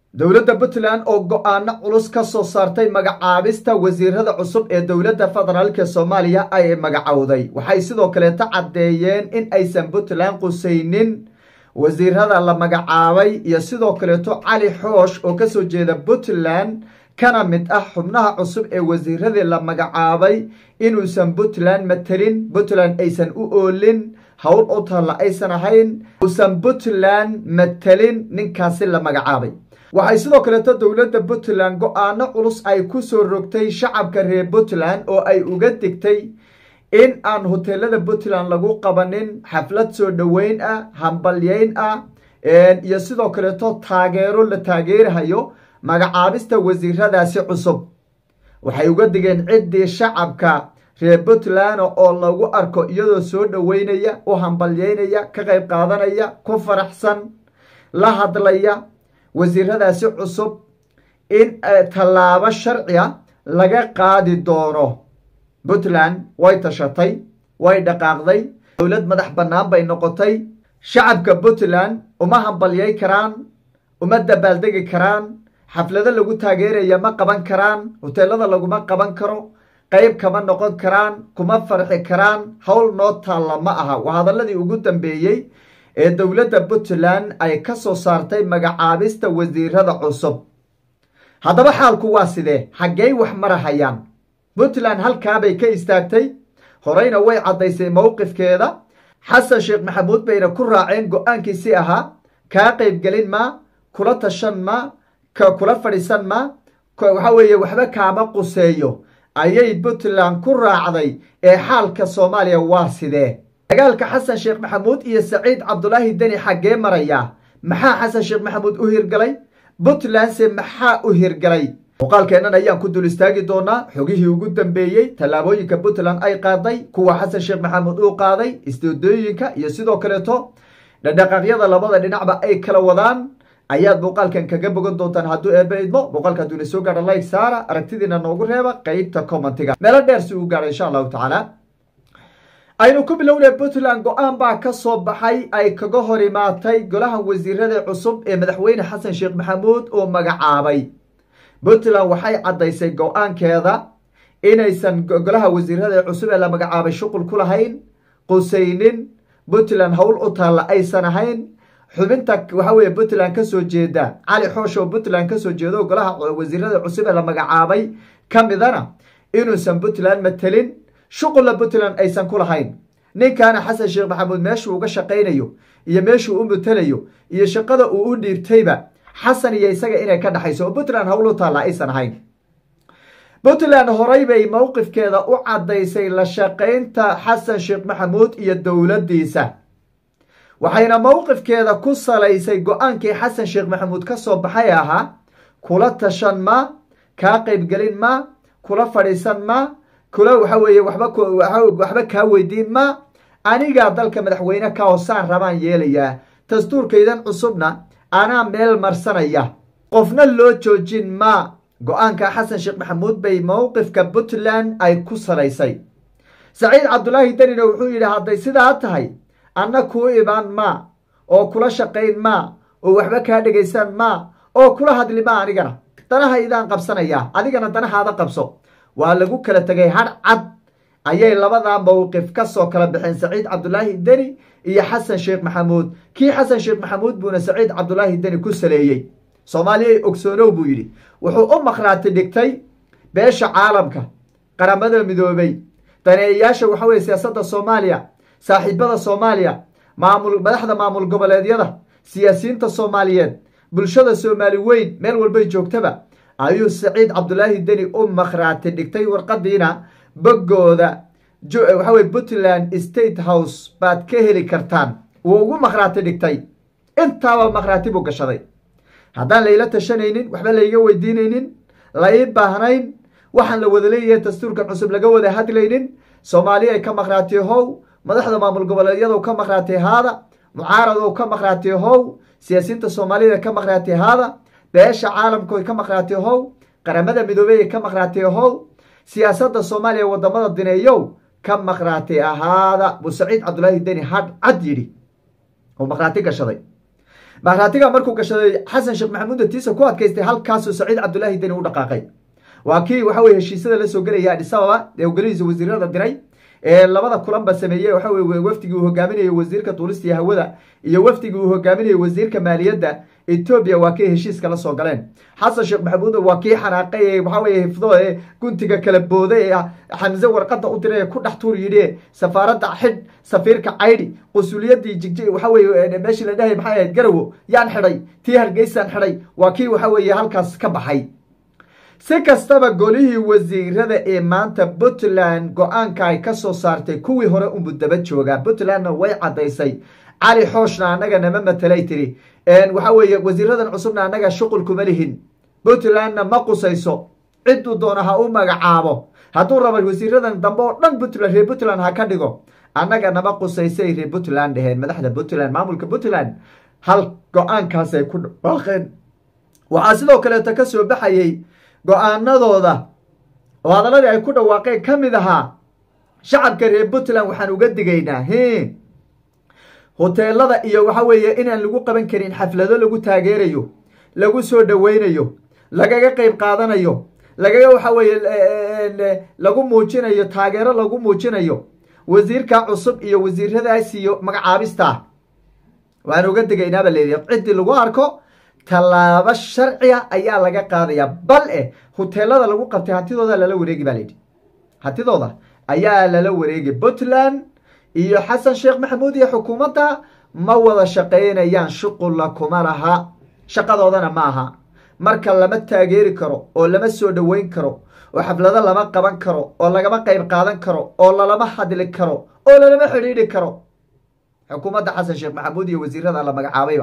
dowladda puntland oo go-aano culus ka soo saartay magacaabista wasiirada cusub ee dowladda federaalka soomaaliya ay magacowday waxay sidoo kaleeta caddeeyeen in aysan puntland qusaynin wasiirada la magacaabay iyo sidoo kaleeto cali xoosh oo kasoo jeeda puntland kana mid ah xubnaha cusub ee wasiiradii la magacaabay inuusan puntland matelin puntland aysan u oolin howl u taalla aysan ahayn uusan puntland matelin ninkaasi la magacaabay waxay sidoo kaleeto dowladda puntland go-aano culus ay ku soo rogtay shacabka reer puntland oo ay uga digtay in aan hoteelada puntland lagu qabanin xaflad soo dhoweyn ah hambalyeyn ah iyo sidoo kaleeto taageero la taageerahayo magacaabista wasiiradaasi cusub waxay uga digeen ciddii shacabka reer puntland oo lagu arko iyadoo soo dhoweynaya u hambalyeynaya ka qayb qaadanaya ku faraxsan la hadlaya wasiiradaasi cusub in tallaabo sharciga laga qaadi doono puntland way tashatay way dhaqaaqday dowlad madax bannaan bay noqotay shacabka puntland uma hambalyay karaan uma dabaaldegi karaan xaflado lagu taageeraya ma qaban karaan hoteelada laguma qaban karo qayb kama noqon karaan kuma farxi karaan howl noo taalla ma aha waa hadaladii ugu dambeeyey ee dowladda puntland ay ka soo saartay magacaabista wasiirada cusub haddaba xaalku waa sidee xaggey wax marahayaan puntland halkaabay ka istaagtay horeyna way caddaysay mowqifkeeda xasan sheekh maxamuud bayna ku raaceen go-aankiisii ahaa kaa qaybgelin maa kula tashan maa kula fadhiisan maa waxa weeye waxba kaama quseeyo ayay puntland ku raacday ee xaalka soomaaliya waa sidee dagaalka xasan sheekh maxamuud iyo saciid cabdulaahi deni xaggee marayaa maxaa xasan sheekh maxamuud u hirgalay puntlandse maxaa u hirgalay muuqaalkeennan ayaan ku dul istaagi doonaa xogihii ugu dambeeyey tallaabooyinka puntland ay qaaday kuwa xasan sheekh maxamuud uu qaaday isdoodooyinka iyo sidoo kaleeto dhadhaqaaqyada labada dhinacba ay kala wadaan ayaad muuqaalkan kaga bogan doontaan hadduu eebbe idmo muuqaalka hadduu ina soo gaadha like saara aragtidiina noogu reeba qeybta commentiga meelo dheer si uu gaadha insha allahu tacaala aynu ku bilownay puntland go-aan baa ka soo baxay ay kaga hor imaatay golaha wasiirada cusub ee madaxweyne xasan sheekh maxamuud oo magacaabay puntland waxay caddaysay go-aankeeda inaysan golaha wasiirada cusub ee la magacaabay shuqul ku lahayn qusaynin puntland howl u taalla aysan ahayn xubinta waxa weye puntland kasoo jeeda cali xoosh oo puntland kasoo jeedo golaha wasiirada cusub ee la magacaabay ka midana inuusan puntland matelin shuqulla puntland aysan ku lahayn ninkaana xasan sheekh maxamuud meeshuu uga shaqaynayo iyo meeshuu u matelayo iyo shaqada uu u dhiibtayba xasan iyo isaga inay ka dhexayso oo puntland howl u taalla aysan ahayn puntland horay bay mowqifkeeda u caddaysay la shaqaynta xasan sheekh maxamuud iyo dowladdiisa waxayna mowqifkeeda ku salaysay go-aankii xasan sheekh maxamuud ka soo baxay ahaa kula tashan ma kaa qaybgelin ma kula fadhiisan ma kula waxa weeye waxba kaa weydiin ma anigaa dalka madaxweyne ka hoosaan rabaan yeelayaa dastuurkaydan cusubna anaa meel marsanaya qofna loo joojin ma go-aanka xasan sheekh maxamuud bay mowqifka puntland ay ku salaysay saciid cabdulaahi danina wuxuu yidhi hadday sidaa tahay anna kuu imaan ma oo kula shaqayn ma oo waxba kaa dhegaysan ma oo kula hadli ma anigana danaha idaan qabsanayaa adigana danahaada qabso waa lagu kala tegay hadh cad ayay labadaa mowqif ka soo kala baxeen saciid cabdulaahi deni iyo xasan sheekh maxamuud kii xasan sheekh maxamuud buuna saciid cabdulaahi deni ku saleeyey soomaaliya ogsoonow buu yidhi wuxuu u makhraati dhigtay beesha caalamka qaramada midoobay daneeyayaasha waxa weye siyaasadda soomaaliya saaxiibada soomaaliya maamul madaxda maamul goboleedyada siyaasiyiinta soomaaliyeed bulshada soomaali weyn meel walbay joogtaba ayuu saciid cabdulaahi deni u makhraati dhigtay warqadiina boggooda waxa weye puntland state house baad ka heli kartaan wuu ugu makhraati dhigtay intaaba makhraati buu gashaday haddaan layla tashanaynin waxba layga weydiinaynin la ii baahnayn waxaan la wada leeyahay dastuurkan cusub laga wada hadlaynin soomaaliya ay ka makhraatiyo how madaxda maamul goboleedyadu ka makhraati haada mucaaradow ka makhraati how siyaasiyiinta soomaalida ka makhraati haada beesha caalamkoy ka makhraati how qaramada midoobey ka makhraati how siyaasadda soomaaliya wadamada dineeyow ka makhraati ahaada buu saciid cabdulaahi deni hadh cad yidhi oo makhraati gashaday markhaatiga markuu gashaday xasan sheekh maxamuud tiisa ku adkaystay halkaasuu saciid cabdulaahi deni u dhaqaaqay waa kii waxa weye heshiisyada la soo gelaya adis ababa ee ogoladiisa wasiirada diray ee labada kulanba sameeyey waxa weye wafdigii uu hogaaminayay wasiirka duulista iyo hawada iyo wafdigii uu hogaaminayay wasiirka maaliyadda etoobiya waa kii heshiiska la soo galeen xasan sheekh maxamuud waa kii xanaaqay ee waxaa weye hifdo ee guntiga kala booday ee xamse warqada u diray ee ku dhex tuur yidhi safaaradda xidh safiirka caydhi qusuliyadii jigji waxa weye meeshii la dhahay maxay ahayd garawo yaan xidhay tii hargeysaan xidhay waa kii waxa weeye halkaas ka baxay si kastaba golihii wasiirada ee maanta puntland go-aanka ay ka soo saartay kuwii hore unbu daba joogaa puntlandna way caddaysay cali xooshna annaga nama matalay tiri waxa weeye wasiiradan cusubna annaga shuqul kuma lihin puntlandna ma qusayso cidduu doona ha u magacaabo hadduu raba wasiiradan dambe oo dhan puntland reer puntland ha ka dhigo annaga nama qusaysay reer puntland dheheen madaxda puntland maamulka puntland hal go-aankaasay ku dhawaaqeen waxaa sidoo kaleeto ka soo baxayey go-aanadooda oo hadaladii ay ku dhawaaqeen ka mid ahaa shacabka reer puntland waxaan uga digaynaa hi hoteelada iyo waxa weeye inaan lagu qaban karin xaflado lagu taageerayo lagu soo dhoweynayo lagaga qeyb qaadanayo lagaga waxa weeye lagu muujinayo taageero lagu muujinayo wasiirka cusub iyo wasiiradaas iyo magacaabista waan uga digaynaaba layidhi ciddii lagu arko tallaabo sharciga ayaa laga qaadaya bal eh hoteelada lagu qabtay hantidooda lala wareegi ba layidhi hantidooda ayaa lala wareegi puntland iyo xasan sheekh maxamuud iyo xukuumadda ma wada shaqaynayaan shuqulla kuma laha shaqadoodana ma aha marka lama taageeri karo oo lama soo dhoweyn karo oo xaflado lama qaban karo oo lagama qayb qaadan karo oo lalama hadli karo oo lalama xidhiidhi karo xukuumadda xasan sheekh maxamuud iyo wasiirada la magacaabayba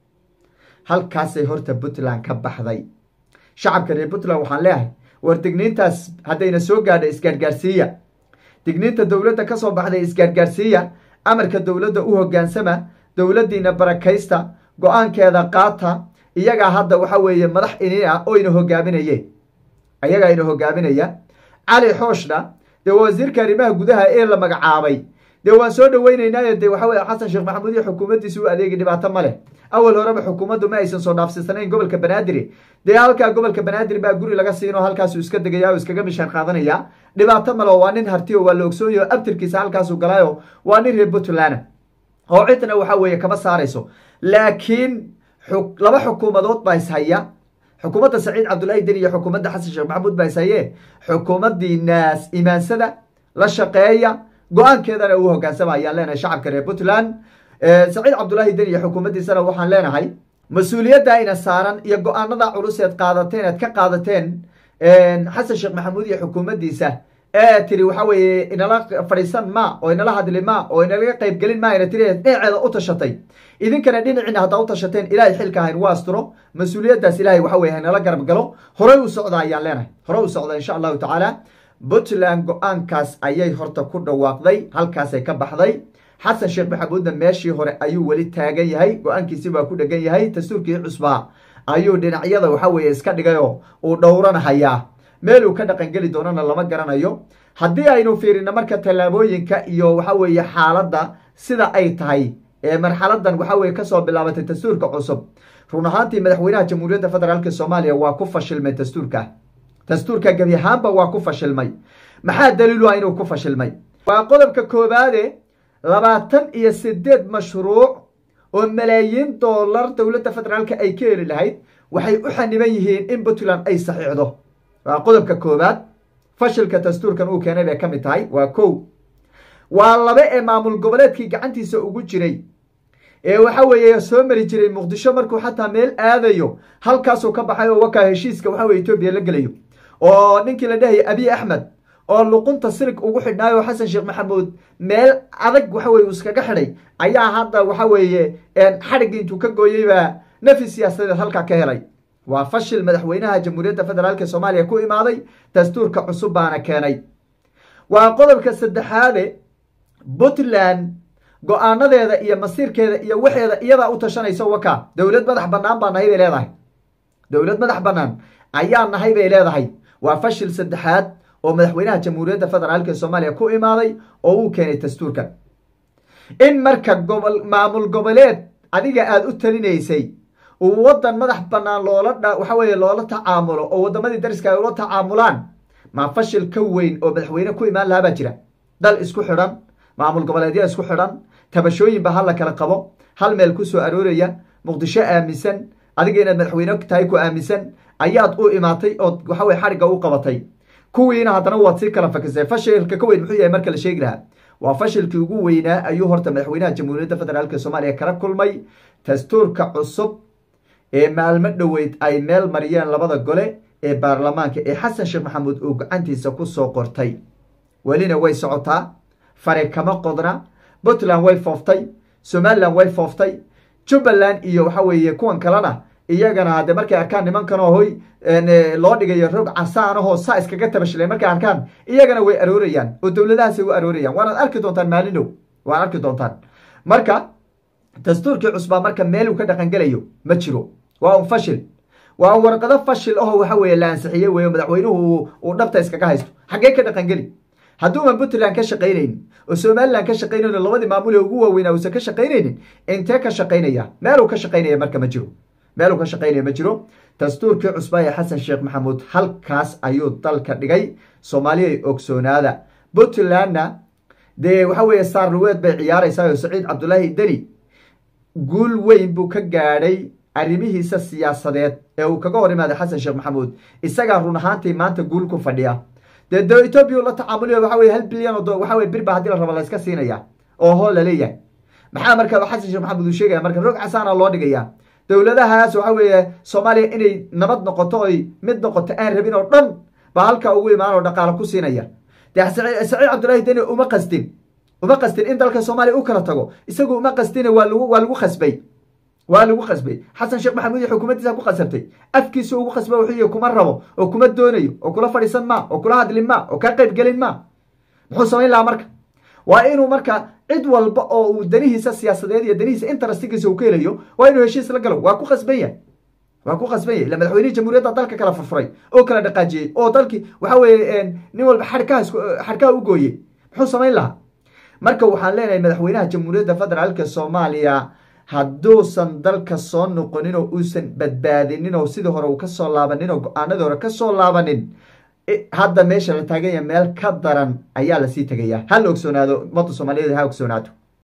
halkaasay horta puntland ka baxday shacabka reer puntland waxaan leeyahay war digniintaas haddayna soo gaadha isgaargaarsiiya digniinta dowladda ka soo baxday isgaargaarsiiya amarka dowladda u hoggaansama dowladdiina barakaysta go-aankeeda qaata iyagaa hadda waxa weeye madax ini ah oyna hogaaminaye iyagaa ina hogaaminaya cali xooshna dee waa wasiirka arrimaha gudaha ee la magacaabay dee waan soo dhoweyneynaayo dee waxa weye xasan sheekh maxamuud iyo xukuumaddiisi u adeegi dhibaato ma leh awal horeba xukuumaddu ma aysan soo dhaafsiisanayn gobolka banaadir dee halkaa gobolka banaadir baa guri laga siinoo halkaasuu iska degaya o iskaga mishaan qaadanaya dhibaato maleo waa nin hartiyo waa la ogsoonyo abtirkiisa halkaasuu galaayo waa nin reer puntland oo cidna waxa weeye kama saarayso laakiin laba xukuumadood baa ishaya xukuumadda saciid cabdullaahi deni iyo xukuumadda xasan sheekh maxamuud baa ishaye xukuumaddii naas imaansada la shaqeeya go-aankeedana uu hogaansama ayaan leenahay shacabka reer puntland saciid cabdullaahi deni iyo xukuumaddiisana waxaan leenahay mas-uuliyadda ina saaran iyo go-aanada culus eed qaadateen eed ka qaadateen xasan sheekh maxamuud iyo xukuumaddiisa ee tiri waxa weeye inala fadhiisan ma oo inala hadli ma oo inalaga qaybgelin ma ina tiri dhinaceeda u tashatay idinkana dhinaciina haddaa u tashateen ilaahay xilka hayn waa asturo mas-uuliyaddaas ilahay waxa weye haynala garab galo horey u socda ayaan leenahay horey u socda insha allahu tacaala puntland go-aankaas ayay horta ku dhawaaqday halkaasay ka baxday xasan sheekh maxamuudna meeshii hore ayuu weli taagan yahay go-aankiisi baa ku dhegan yahay dastuurkii cusbaa ayuu dhinacyada waxa weeye iska dhigayoo uu dhowranahayaa meeluu ka dhaqangeli doonana lama garanayo haddii aynu fiirino marka tallaabooyinka iyo waxa weeye xaaladda sida ay tahay ee marxaladan waxa weye kasoo bilaabatay dastuurka cusub run ahaantii madaxweynaha jamhuuriyadda federaalk soomaaliya waa ku fashilmay dastuurka dastuurka gebi ahaanba waa ku fashilmay maxaa daliilu ah inuu ku fashilmay waa qodobka koobaade labaatan iyo sideed mashruuc oo malaayiin doolar dowladda federaalka ay ka heli lahayd waxay u xaniban yihiin in puntland ay saxiixdo waa qodobka koobaad fashilka dastuurkan uu keenay bay ka mid tahay waa kow waa laba ee maamul goboleedkii gacantiisa ugu jiray ee waxa weeye soo mari jiray muqdisho markuu xataa meel aadayo halkaasuu ka baxay oo wakaa heshiiska waxa weye etoobiya la gelayo oo ninkii la dhahaya abiy axmed oo luqunta sirig ugu xidhnaayo xasan sheekh maxamuud meel adag waxa weye uu iskaga xidhay ayaa hadda waxa weeye xadhigii intuu ka gooyeybaa nafi siyaasadeed halkaa ka helay waa fashil madaxweynaha jamhuuriyadda federaalk soomaaliya ku imaaday dastuurka cusub baana keenay waa qodobka saddexaade puntland go-aanadeeda iyo masiirkeeda iyo waxeeda iyadaa u tashanaysa waka dowlad madax banaan baa nahay bay leedahay dowlad madax banaan ayaa nahay bay leedahay waa fashil saddexaad oo madaxweynaha jamhuuriyadda federaalk soomaaliya ku imaaday oo uu keenay dastuurkan in marka gobol maamul goboleed adiga aada u talinaysay uu waddan madax bannaan loola waxa weeye loola tacaamulo oo waddamadii dariska ay ula tacaamulaan maa fashil ka weyn oo madaxweyne ku imaan lahaa baa jira dal isku xidhan maamul goboleedya isku xidhan tabashooyinba hal la kala qabo hal meel ku soo arooraya muqdisho aaminsan adiga inaad madaxweyne tahay ku aaminsan ayaad u imaatay ood waxa weye xadhigga u qabatay kuwiina haddana waad sii kala fakisay fashilka ka weyn muxuu yahay marka la sheegi lahaa waa fashilkii ugu weynaa ayuu horta madaxweynaha jamhuuriyadda federaalk soomaaliya kala kulmay dastuurka cusub ee maalmo dhoweyd ay meel mariyeen labada gole ee baarlamaanka ee xasan sheekh maxamuud uu gacantiisa ku soo qortay welina way socotaa fare kama qodna puntland way fooftay somalilan way fooftay jubbaland iyo waxa weeye kuwan kalena iyagana hadde markay arkaan nimankanoo hoy loo dhigayo rog casaanahoo saa iskaga tabashilay markay arkaan iyagana way aroorayaan oo dowladahaasay u aroorayaan waanaad arki doontaan maalinow waad arki doontaan marka dastuurkii cusbaa marka meel uu ka dhaqangelayo ma jiro waa un fashil waa warqado fashil aho waxa weeye la ansixiye weyo madaxweynuhu uu dhabta iskaga haysto xaggee ka dhaqangeli hadduuman puntland ka shaqaynaynin oo somalilan ka shaqaynaynin labadii maamul ee ugu waaweynaa uusan ka shaqaynaynin intee ka shaqaynaya meeluu ka shaqaynaya marka ma jiro meeluu ka shaqaynaya ma jiro dastuurkii cusbaa ee xasan sheekh maxamuud halkaas ayuu dalka dhigay soomaaliyay ogsoonaada puntlandna dee waxa weeye saarluweed bay ciyaaraysaa oo saciid cabdulaahi deni guul weyn buu ka gaadhay arrimihiisa siyaasadeed ee uu kaga hor imaaday xasan sheekh maxamuud isagaa run ahaantii maanta guul ku fadhiya dee de etoobiya la tacaamulay waxa weye hal bilyan oo waxa weye birba haddii la rabo la iska siinaya oo hoo laleeyahay maxaa marka xasan sheekh maxamuud uu sheegaya marka rog casaana loo dhigaya dowladahaas waxa weeye soomaaliya inay nabad noqoto oy mid noqoto aan rabin oo dhan baa halkaa ugu imaan oo dhaqaalo ku siinaya dee saciid cabdullaahi deni uma qastin uma qastin in dalka soomaaliya u kala tago isagu uma qastin waa lagu waa lagu khasbay waa lagu khasbay xasan sheekh maxamuud iyo xukuumaddiisa ku khasabtay afkiisu ugu khasba wuxuu yihi kuma rabo oo kuma doonayo oo kula fadhiisan ma oo kula hadlin ma oo kaa qayb gelin ma muxuu samayn lahaa marka waa inuu marka cid walba oo uu danihiisa siyaasadeed iyo danihiisa interestigiisa uu ka helayo waa inuu heshiis la galo waa ku khasban yahay waa ku khasban yahay ila madaxweynihii jamhuuriyadda dalka kala furfuray oo kala dhaqaajiyey oo dalkii waxa weeye nin walba xadhkaha xadhkaha u gooyey muxuu samayn lahaa marka waxaan leenahay madaxweynaha jamhuuriyadda federaalka soomaaliya hadduusan dalka soo noqonin oo uusan badbaadinin oo sidii hore uu kasoo laabanin oo go-aanadii hore kasoo laabanin hadda meesha la taaganya meel ka daran ayaa lasii tegaya ha la ogsoonaado ummadda soomaaliyeed ha ogsoonaato